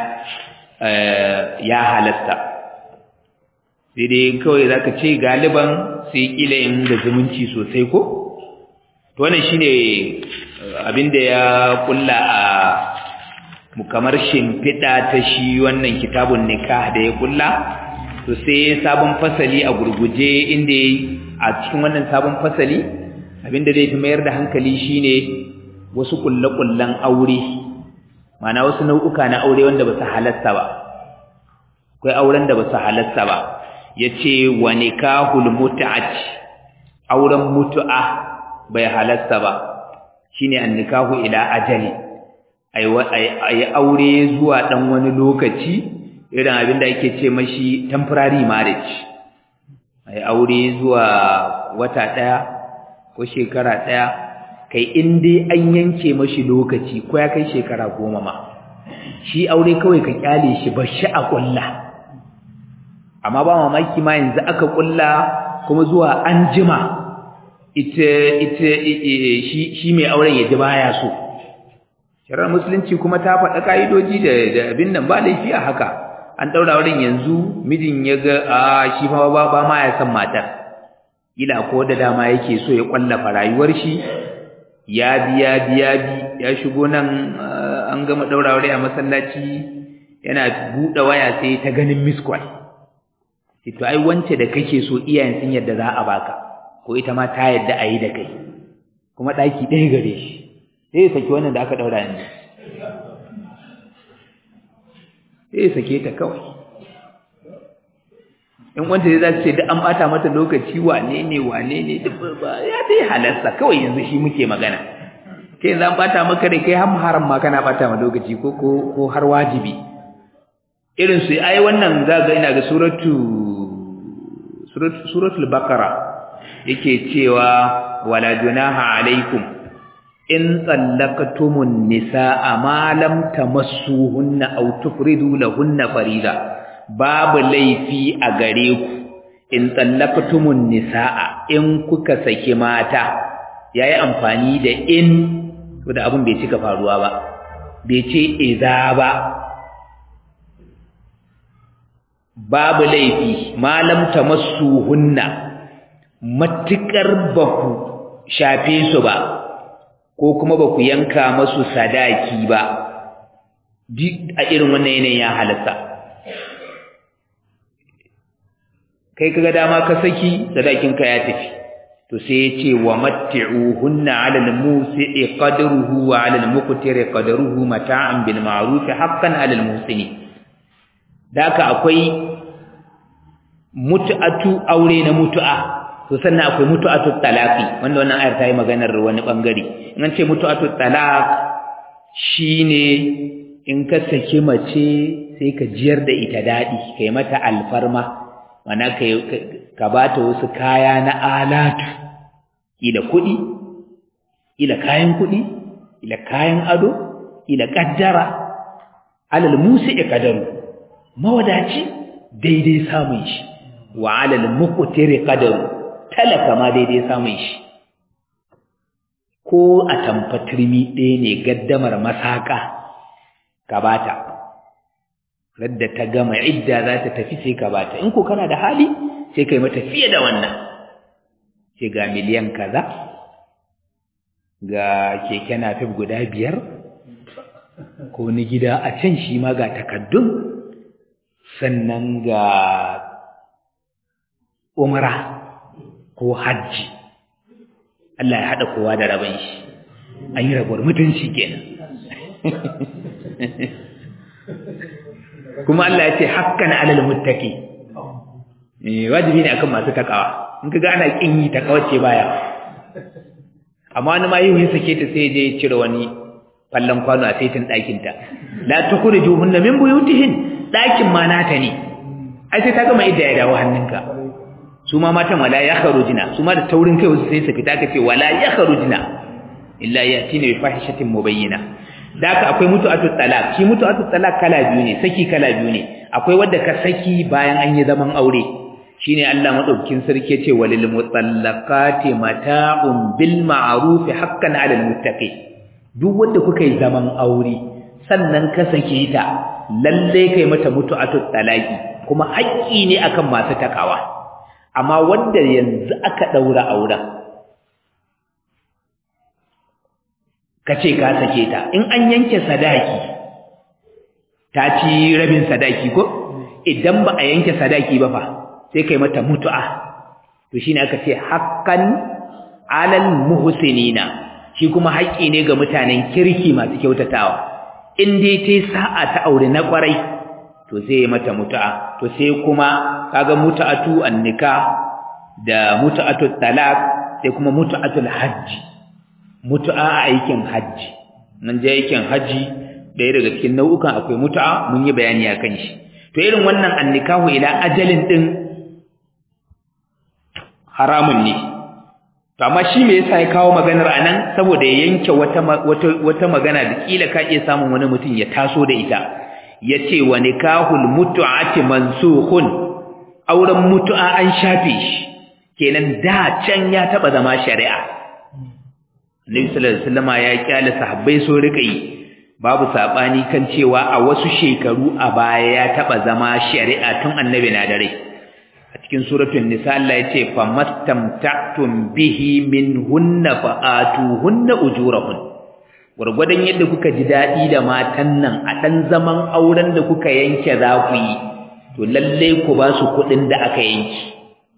ya halasta sai dai kawai za ka ce galiban sai kila yin da zumunci sosai ko to wannan shine abinda ya kulla a kamar shimfiɗa ta shi wannan kitabun nikah da ya kulla to sai sabon fasali a gurguje inda a cikin wannan sabon fasali abinda zai fi mayar da hankali shine wasu kullakullan aure mana wasu nau'uka na aure wanda ba su halasta ba akwai auren da ba su halasta ba yace wa nikahul mut'at auren mutu'a bai halasta ba shine an nikahu ila ajali ai aure zuwa dan wani lokaci irin abin da ake ce mashi temporary marriage ai aure zuwa wata daya ko shekara daya kai in dai an yanke mashi lokaci ko ya kai shekara goma ma shi aure kawai ka kyale shi ba shi a kulla amma ba mamaki ma yanzu aka kulla kuma zuwa an jima ita ita shi shi mai auren ya ji baya so shari'ar musulunci kuma ta faɗa ka'idoji da da abin nan ba laifi a haka an daura auren yanzu mijin ya ga a shi ma ba ba ma ya san matar ila ko da dama yake so ya kwallafa rayuwar shi ya biya biya bi ya shigo nan an gama daura aure a masallaci yana buɗe waya sai ta ganin miss call to ai wance da kake so iyayen sun yadda za a baka ko ita ma ta yadda a yi da kai kuma ɗaki ɗaya gare shi sai ya saki wannan da aka ɗaura yanzu sai ya sake ta kawai in wanda zai za su ce duk an ɓata mata lokaci wane ne wane ne duk ba ya dai halarsa kawai yanzu shi muke magana kai yanzu an ɓata maka ne kai har haram ma kana ɓata ma lokaci ko ko har wajibi irin su ai wannan za ga ina ga suratu suratul baqara yake cewa wala junaha alaikum in tsallaqtumun nisaa ma lam tamassuhunna aw tufridu lahunna farida babu laifi a gare ku in tsallaqtumun nisaa in kuka saki mata yayi amfani da in to da abun bai cika faruwa ba bai ce idza ba babu laifi malam tamassuhunna matukar baku shafe su ba ko kuma baku yanka masu sadaki ba a irin wannan yanayin ya halatta kai kaga dama ka saki sadakin ka ya tafi to sai ya ce wa matti'uhunna 'ala al-musi'i qadruhu wa 'ala al-muqtiri qadruhu mata'an bil ma'ruf haqqan 'ala al-muhsini daka akwai mutu'atu aure na mutu'a to sannan akwai mutu'atu talaqi wanda wannan ayar ta yi maganar wani bangare in an ce mutu'atu talaq shine in ka saki mace sai ka jiyar da ita dadi kai mata alfarma mana kai ka bata wasu kaya na alatu ila kudi ila kayan kudi ila kayan ado ila kaddara alal musi'i qadaru mawadaci daidai samun shi wa alal muqtiri qadaru talaka ma daidai samun shi ko a tamfatirmi ɗaya ne gaddamar masaka ka bata radda ta gama idda za ta tafi sai ka bata in ko kana da hali sai kai mata fiye da wannan sai ga miliyan kaza ga keke napep guda biyar ko ni gida a can shi ma ga takaddun sannan ga umra ko hajji Allah ya haɗa kowa da rabon shi an yi rabuwar mutunci kenan kuma Allah ya ce hakkan alal muttaqi eh wajibi ne akan masu takawa in kaga ana kin yi takawa ce baya amma wani ma yau ya sake ta sai je ya cire wani fallan kwano a saitin ɗakin ta la tukhrijuhunna min buyutihin ɗakin ma nata ne ai sai ta gama idda ya dawo hannunka su ma matan wala ya kharujina su ma da taurin kai wasu sai su fita ka ce wala ya kharujina illa yatina bi fahishatin mubayyina da haka akwai mutu'atut talaq shi mutu'atut talaq kala biyu ne saki kala biyu ne akwai wanda ka saki bayan an yi zaman aure shine Allah madaukakin sarki yace walil mutallaqati mata'un bil ma'ruf haqqan 'alal muttaqin duk wanda kuka yi zaman aure sannan ka sake ta lalle kai mata mutu'atut talaqi kuma haƙƙi ne akan masu takawa amma wanda yanzu aka daura auren kace ka sake ta in an yanke sadaki ta ci rabin sadaki ko idan ba a yanke sadaki ba fa sai kai mata mutu'a to shine aka ce haqqan 'alal muhsinina shi kuma haƙƙi ne ga mutanen kirki masu kyautatawa in dai tai sa'a ta aure na kwarai to sai mata mutu'a to sai kuma kaga mutu'atu annika da mutu'atu talaq sai kuma mutu'atul hajji mutu'a a aikin hajji nan je aikin hajji ɗaya daga cikin nau'ukan akwai mutu'a mun yi bayani akan shi to irin wannan annikahu ila ajalin din haramun ne to amma shi me yasa ya kawo maganar anan saboda ya yanke wata wata wata magana da kila ka iya samun wani mutum ya taso da ita yace wa nikahul mutu'ati mansukhun auren mutu'a an shafe shi kenan da can ya taba zama shari'a Annabi sallallahu alaihi wasallam ya kyale sahabbai so rika yi babu sabani kan cewa a wasu shekaru a baya ya taba zama shari'a tun Annabi na dare a cikin suratul nisa Allah yace famastamta'tum bihi minhunna fa'atuhunna ujurahun gurgurdan yadda kuka ji dadi da matan nan a dan zaman auren da kuka yanke za ku yi to lalle ku ba su kudin da aka yanki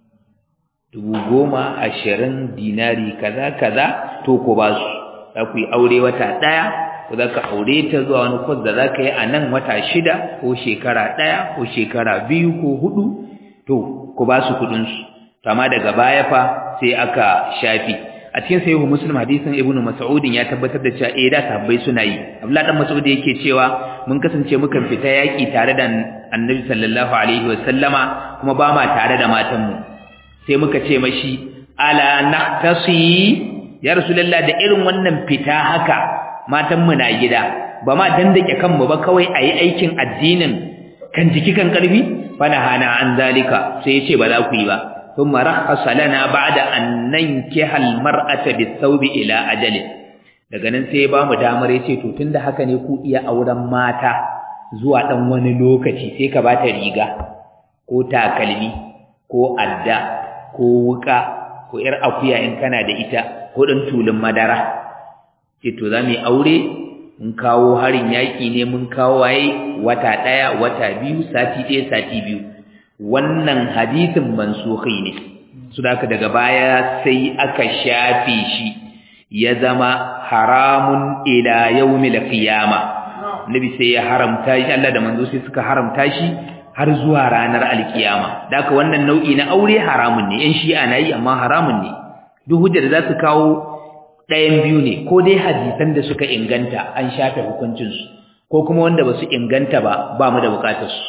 dubu goma ashirin dinari kaza kaza to ku ba su za ku yi aure wata ɗaya ko za ka aure ta zuwa wani kwas da za ka yi a nan wata shida ko shekara ɗaya ko shekara biyu ko hudu to ku ba su kuɗinsu amma daga baya fa sai aka shafi a cikin sahihu muslim hadisin ibnu mas'udin ya tabbatar da cewa eh da sahabbai suna yi abdullahi dan mas'ud yake cewa mun kasance mukan fita yaki tare da annabi sallallahu alaihi wa sallama kuma ba ma tare da matanmu sai muka ce mashi ala nahtasi ya rasulullah da irin wannan fita haka matan mu na gida ba ma dandake kanmu ba kawai ayi aikin addinin kan jiki kan karfi fana hana an zalika sai yace ba za ku yi ba thumma rakhasa lana ba'da an nankiha almar'ata bisawbi ila ajali daga nan sai ba mu damar yace to tunda haka ne ku iya auren mata zuwa dan wani lokaci sai ka bata riga ko takalmi ko adda ko wuka ko ‘yar akuya in kana da ita ko ɗan tulun madara ce to za mu yi aure mun kawo harin yaƙi ne mun kawo waye wata ɗaya wata biyu sati ɗaya sati biyu wannan hadisin mansuhi ne su da daga baya sai aka shafe shi ya zama haramun ila yawmil qiyama nabi sai ya haramta shi Allah da manzo sai suka haramta shi har zuwa ranar alkiyama daka wannan nau'i na aure haramun ne yan shi'a na yi amma haramun ne duk hujjar da za su kawo ɗayan biyu ne ko dai hadisan da suka inganta an shafe hukuncinsu ko kuma wanda ba su inganta ba ba mu da bukatarsu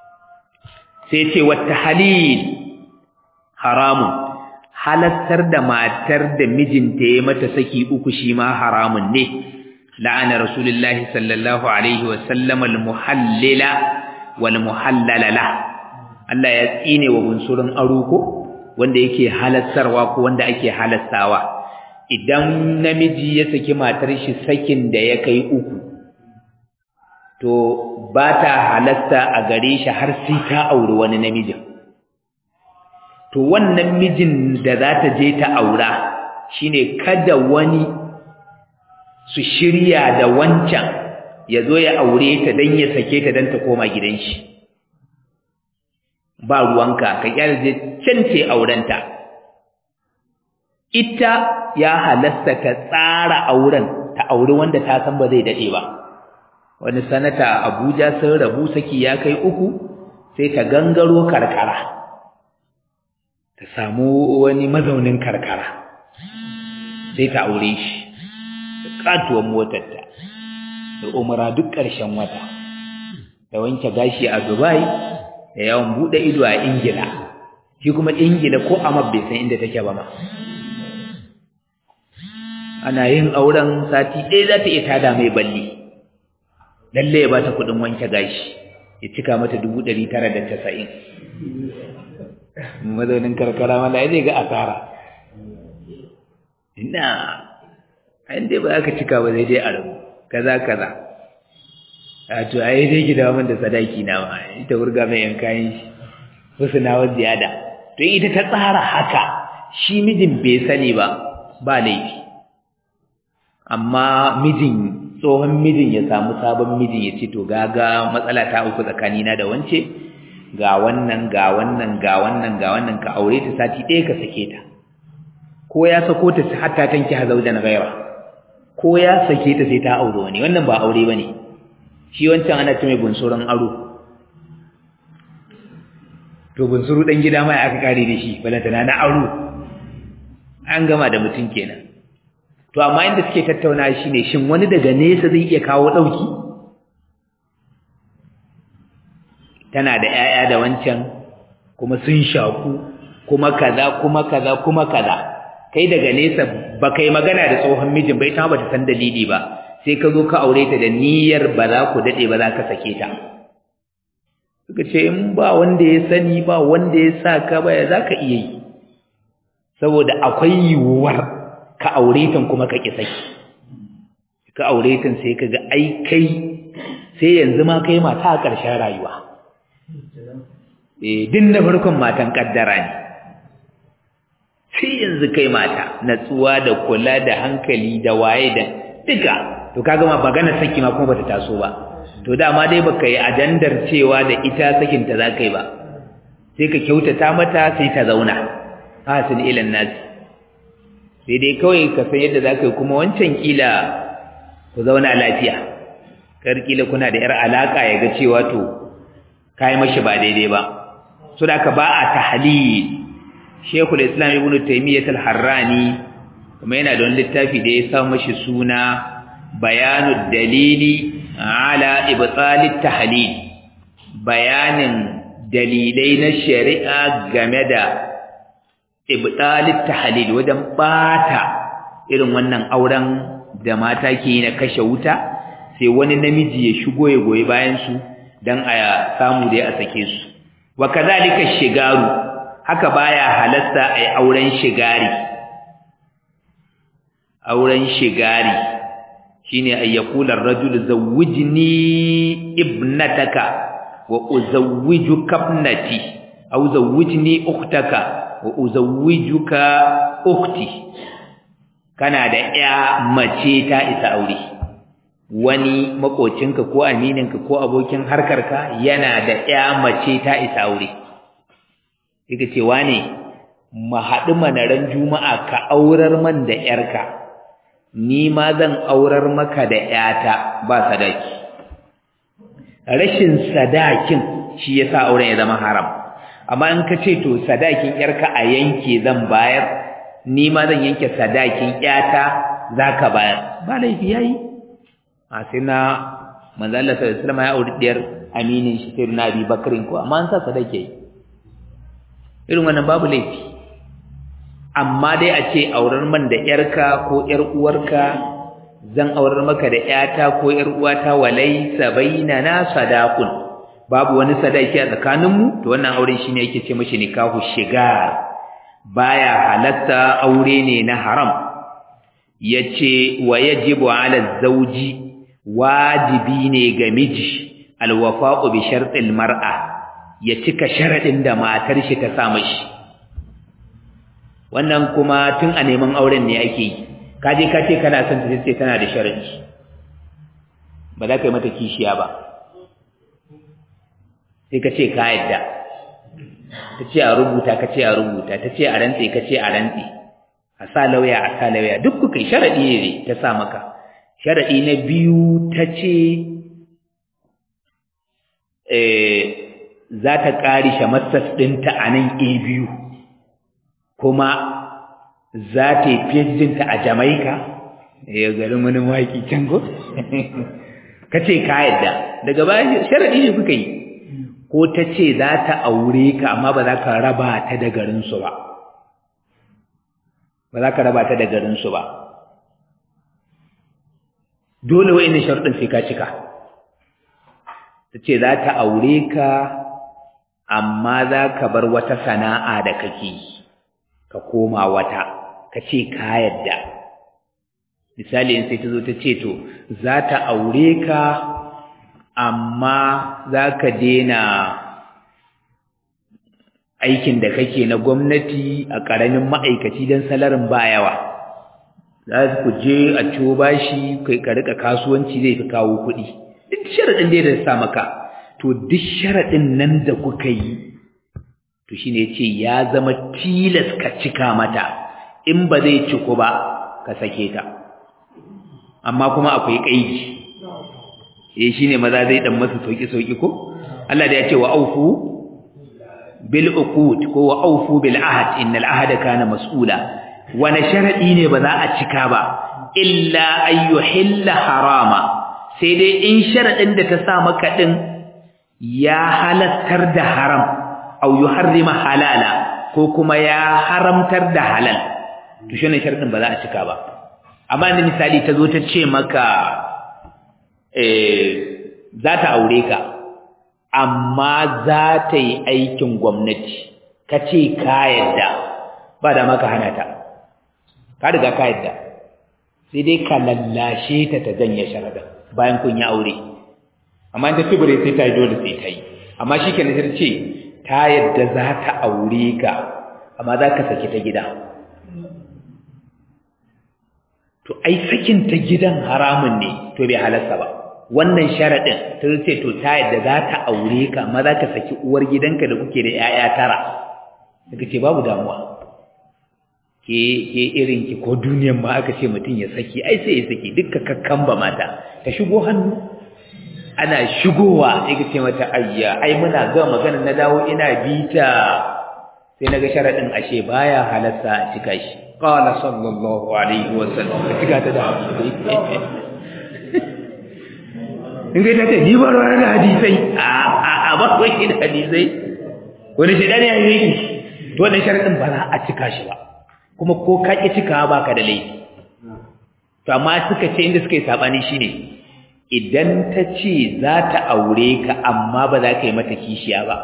sai ce wata halil haramun halattar da matar da mijinta ya mata saki uku shi ma haramun ne la'ana rasulullahi sallallahu alaihi wasallam al-muhallila wal muhallala la Allah ya tsine wa bunsurin aruko wanda yake halattarwa ko wanda ake halattawa idan namiji ya saki matar shi sakin da ya kai uku to ba ta halatta a gare shi har sai ta auri wani namijin to wannan mijin da za ta je ta aura shine kada wani su shirya da wancan ya zo ya aure ta don ya sake ta don ta koma gidan shi ba ruwanka ka kyalje can ce aurenta ita ya halasta ta tsara auren ta auri wanda ta san ba zai dade ba wani sanata Abuja sun rabu saki ya kai uku sai ta gangaro karkara ta samu wani mazaunin karkara sai ta aure shi da katuwar motarta da umara duk ƙarshen wata da wanke gashi a Dubai da yawan bude ido a Ingila shi kuma Ingila ko amma bai san inda take ba ma ana yin auren sati ɗaya za ta iya tada mai balli lalle ya bata kuɗin wanke gashi ya cika mata dubu ɗari tara da casa'in mazaunin karkara wanda ya zai ga asara ina an dai ba za ka cika ba zai dai a rabu kaza kaza a to a yi dai gida min da sadaki na ma ita wurga mai yan kayan shi wasu na wasu ziyada to ita ta tsara haka shi mijin bai sani ba ba laifi amma mijin tsohon mijin ya samu sabon mijin ya ce to gaga matsala ta uku tsakanina da wance ga wannan ga wannan ga wannan ga wannan ka aure ta sati ɗaya ka sake ta ko ya sako ta hatta tanki hazaujan ghaira ko ya sake ta sai ta aure wani wannan ba aure bane shi wancan ana ce mai bunsuran aro to bunsuru dan gida mai aka kare da shi balantana na aro an gama da mutum kenan to amma inda suke tattauna shine shin wani daga nesa zai iya kawo dauki tana da 'ya'ya da wancan kuma sun shaku kuma kaza kuma kaza kuma kaza kai daga nesa ba kai magana da tsohon mijin bai ta ba ta san dalili ba sai ka zo ka aure ta da niyyar ba za ku dade ba za ka sake ta suka ce in ba wanda ya sani ba wanda ya sa ka ba ya za ka iya yi saboda akwai yiwuwar ka aure ta kuma ka ki saki ka aure ta sai ka ga ai kai sai yanzu ma kai mata a ƙarshen rayuwa eh din na farkon matan kaddara ne sai yanzu kai mata natsuwa da kula da hankali da waye da duka to kaga ma magana saki ma kuma bata taso ba to dama dai baka yi ajandar cewa da ita sakin ta zakai ba sai ka kyautata mata sai ta zauna hasin ilan nasi sai dai kawai ka san yadda zaka yi kuma wancan kila ku zauna lafiya kar kila kuna da yar alaka ya ga cewa to kai mashi ba daidai ba so da ka ba a tahlil Sheikhul Islam Ibn Taymiyyah Al-Harrani kuma yana da wani littafi da ya sa mashi suna Bayanud Dalili ala Ibtalit Tahlil bayanin dalilai na shari'a game da Ibtalit Tahlil wajen bata irin wannan auren da mata ke yi na kashe wuta sai wani namiji ya shigo ya goyi bayan su dan a samu da ya sake su wa kadhalika shigaru haka baya halasta ai auren shigari auren shigari shine ay yaqula ar-rajulu zawwijni ibnataka wa uzawwijuka ibnati aw zawwijni ukhtaka wa uzawwijuka ukhti kana da ya mace ta isa aure wani makocinka ko amininka ko abokin harkarka yana da ya mace ta isa aure yake cewa ne mu haɗu manaran juma'a ka aurar man da ‘yarka ni ma zan aurar maka da ‘yata ba sadaki rashin sadakin shi ya sa auren ya zama haram amma in ka ce to sadakin ‘yarka a yanke zan bayar ni ma zan yanke sadakin ‘yata za ka bayar ba laifi ya yi a sai na manzala sallallahu alaihi wasallam ya auri ɗiyar aminin shi sai na abi bakarin ko amma an sa sadaki yi irin wannan babu laifi amma dai a ce aurar man da yarka ko yar uwarka zan aurar maka da yata ko yar uwata walaysa bainana sadaqun babu wani sadaki a tsakaninmu to wannan auren shine yake ce mishi nikahu shigar baya halatta aure ne na haram yace wa yajibu ala zawji wajibi ne ga miji alwafa'u bi shartil mar'a ya cika sharadin da matar shi ta sa mashi wannan kuma tun a neman auren ne ake yi kaje ka ce kana son ta sai tana da sharadi ba za ka yi mata kishiya ba sai ka ce ka yadda ta ce a rubuta ka ce a rubuta ta ce a rantse ka ce a rantse a sa lauya a sa lauya duk kuka yi sharaɗi ne ta sa maka sharaɗi na biyu ta ce za ta ƙari shamassas ɗinta a nan a biyu kuma za ta yi fiyaddinta a jamaika ya garin wani waƙi can go ka ce ka yadda daga baya sharaɗi ne kuka yi ko ta ce za ta aure ka amma ba za ka raba ta da garinsu ba ba za ka raba ta da garinsu ba dole wa'in sharuɗin sai ka cika ta ce za ta aure ka amma za ka bar wata sana'a da kake ka koma wata ka ce ka yadda misali in sai ta zo ta ce to za ta aure ka amma za ka dena aikin da kake na gwamnati a ƙaramin ma'aikaci don salarin ba yawa za ku je a ciwo bashi kai ka rika kasuwanci zai fi kawo kuɗi duk sharaɗin da ya sa maka to duk sharaɗin nan da kuka yi to shine ya ce ya zama tilas ka cika mata in ba zai ciku ba ka sake ta amma kuma akwai ƙaidi eh shine maza zai dan masa sauki sauki ko Allah da ya ce wa aufu bil uqud ko wa aufu bil ahd innal ahda kana mas'ula wani sharadi ne ba za a cika ba illa ay yuhilla harama sai dai in sharadin da ta sa maka din ya halattar da haram aw yuharrima halala ko kuma ya haramtar da halal to shine sharadin ba za a cika ba amma inda misali ta zo ta ce maka za ta aure ka amma za ta yi aikin gwamnati ka ce ka yadda ba da maka hana ta ka riga ka yadda sai dai ka lallashe ta ta janye sharada bayan kun yi aure amma ta tubure sai ta yi dole sai ta yi amma shi kenan sai ce ta yadda za ta aure ka amma za ka saki ta gida to ai sakin ta gidan haramun ne to bai halarsa ba wannan sharadin ta ce to ta yadda za ta aure ka amma za ka saki uwar gidanka da kuke da 'ya'ya tara daga ce babu damuwa ke ke irin ki ko duniyan ma aka ce mutum ya saki ai sai ya saki dukka kakkan ba mata ta shigo hannu ana shigowa sai ka ce mata ayya ai muna ga magana na dawo ina bita sai naga sharadin ashe baya halarsa a cika shi qala sallallahu alaihi wasallam ka cika ta da in ga ta ce ni ba ruwa da hadisai a a ba ko shi da hadisai wani shi dan ya yi to wannan sharadin ba za a cika shi ba kuma ko ka ki cika ba ka da laifi to amma suka ce inda suka yi sabani shine idan ta ce za ta aure ka amma ba za ka yi mata kishiya ba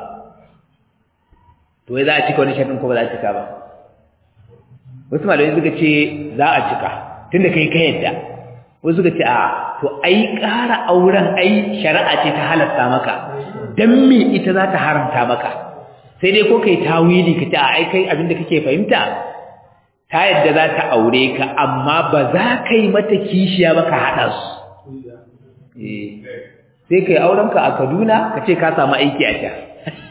to wai za a cika wani sharadin ko ba za a cika ba wasu malamai suka ce za a cika tunda kai ka yadda wasu suka ce a to ai ƙara auren ai shari'a ce ta halatta maka dan me ita za ta haramta maka sai dai ko kai tawili ka ce a ai kai abinda kake fahimta ta yadda za ta aure ka amma ba za ka yi mata kishiya ba ka haɗa su sai kai aurenka a Kaduna ka ce ka samu aiki a can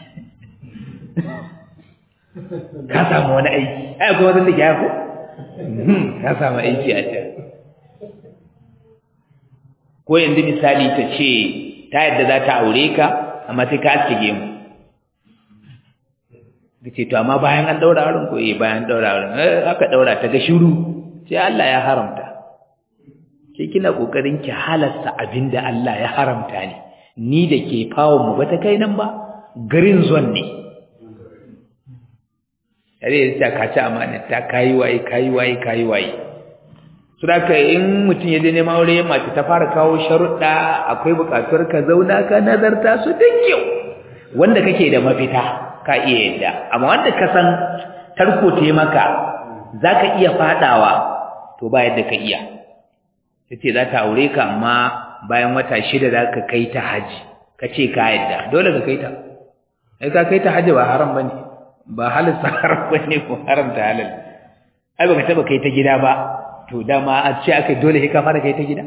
ka samu wani aiki ai kuma wanda ke haifu ka samu aiki a can ko yanzu misali ta ce ta yadda za ta aure ka amma sai ka aske gemu ka ce to amma bayan an daura auren ko eh bayan daura auren aka daura ta ga shiru sai Allah ya haramta ke kina kokarin ki halasta abinda Allah ya haramta ne ni da ke fawon mu bata kai nan ba garin zon ne yare ta kaci amana ta kai waye kai waye kai waye Suraka in mutum ya je neman aure mace ta fara kawo sharuɗa akwai buƙatuwar ka zauna ka nazarta su da kyau wanda kake da mafita ka iya yadda amma wanda ka san tarko te maka zaka iya fadawa to ba yadda ka iya tace za ta aure ka amma bayan wata shida za ka kai ta haji ka ce ka yadda dole ka kai ta ai ka kai ta haji ba haram bane ba halin haram bane ko haram ta halal ai baka taba kai ta gida ba to dama a ce aka dole sai ka fara kai ta gida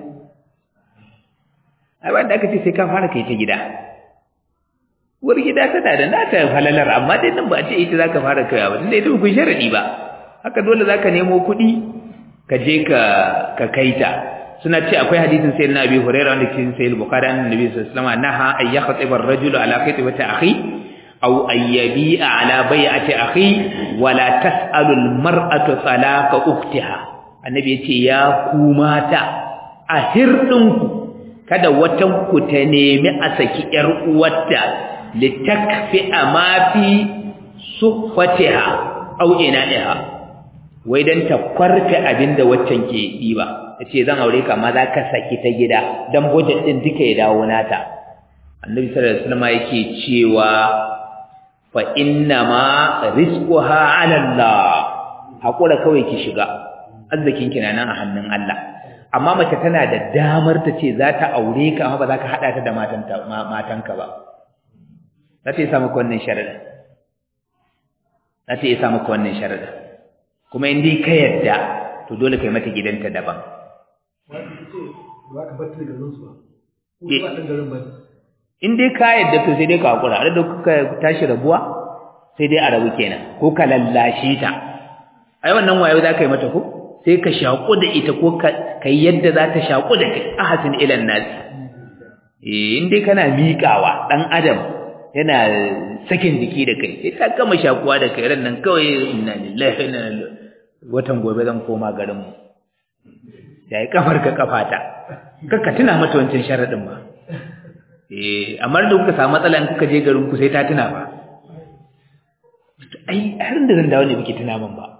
ai wanda aka ce sai ka fara kai ta gida uwar gida tana da nata halalar amma dai nan ba a ce ita zaka fara kaiwa ba tunda ita ba ku sharadi ba haka dole zaka nemo kuɗi ka je ka ka kaita suna ce akwai hadisin sayyidina Abi Hurairah wanda ke cikin Sahih Bukhari annabi sallallahu alaihi wasallam naha ay yakhtiba ar-rajulu ala khitbati akhi aw ay yabi'a ala bai'ati akhi wa la tas'alu al-mar'atu talaqa ukhtiha annabi yace ya ku mata a hirdinku kada watan ku ta nemi a saki yar uwarta litakfi ma fi suhfatiha aw ina'iha wai dan ta kwarfe abinda waccan ke diba tace zan aure ka amma za ka saki ta gida dan budget din duka ya dawo nata annabi sallallahu alaihi wasallam yake cewa fa inna ma rizquha 'ala Allah hakura kawai ki shiga arzikin ki nan a hannun Allah amma mace tana da damar ta ce za ta aure ka amma ba za ka hada ta da matanta matanka ba za ta yi sa maka wannan sharadin za ta yi sa maka wannan sharadin kuma in dai ka yadda to dole kai mata gidanta daban in dai ka yadda to sai dai ka hakura da kuka tashi rabuwa sai dai a rabu kenan ko ka lallashe ta ai wannan wayo za ka yi mata ko sai ka shaƙu da ita ko ka yi yadda za ta shaƙu da kai ahasin ilan nasi eh in dai kana miƙawa ɗan adam yana sakin jiki da kai sai ta gama shakuwa da kai ran nan kawai inna lillahi wa inna ilaihi watan gobe zan koma garin mu yayi kafar ka kafata kaka tuna mata wancan sharadin ba eh amma da kuka samu matsala in kuka je garin ku sai ta tuna ba ai har da zan dawo ne biki tuna min ba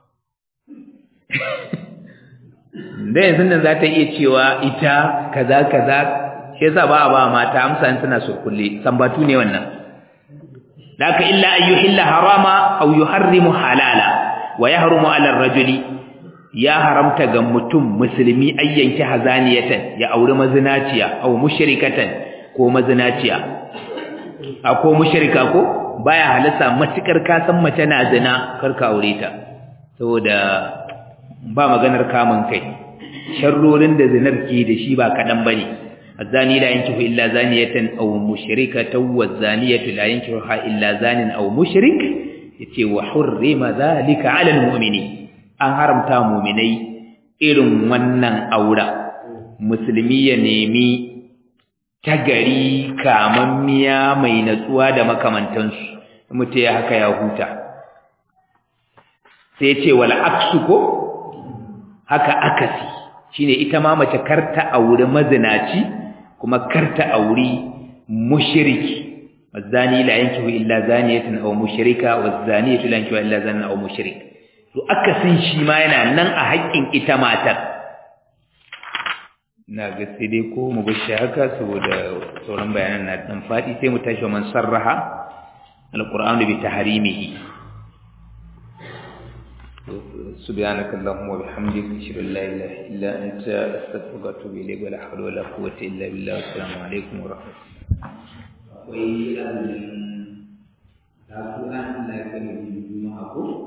da yanzu nan za ta iya cewa ita kaza kaza shi yasa ba a ba mata amsa in suna surkulle sambatu ne wannan laka illa an yuhilla harama aw yuharrimu halala wa yahrumu ala ar-rajuli ya haramta ga mutum musulmi ayyanki hazaniyatan ya auri mazinaciya aw mushrikatan ko mazinaciya ko mushrika ko baya halasa matukar ka san mace na zina karka aure ta saboda ba maganar kamun kai sharrorin da zinar ke da shi ba kadan bane الزاني لا ينكح إلا زانية أو مشركة والزانية لا ينكحها إلا زان أو مشرك يتي وحرم ذلك على المؤمنين أن حرمتا مؤمني إرم ونن أورا مسلمية نيمي tagari kamammiya mai natsuwa da makamantansu mutum ya haka ya huta sai ce wal aksu ko haka akasi shine ita ma mace karta aure mazinaci kuma karta auri mushriki wazani la yankihu illa zaniyatan aw mushrika wazaniyatu la yankihu illa zanan aw mushrik to akasin shi ma yana nan a haƙƙin ita matar na ga sai dai ko mu bashi haka saboda sauran bayanan na dan fadi sai mu tashi man sarraha alqur'anu bi tahrimihi سبحانك اللهم وبحمدك اشهد ان لا اله الا انت استغفرك واتوب اليك ولا حول ولا قوه الا بالله والسلام عليكم ورحمه الله akwai azumin kasuwan da ya kai juma'a ko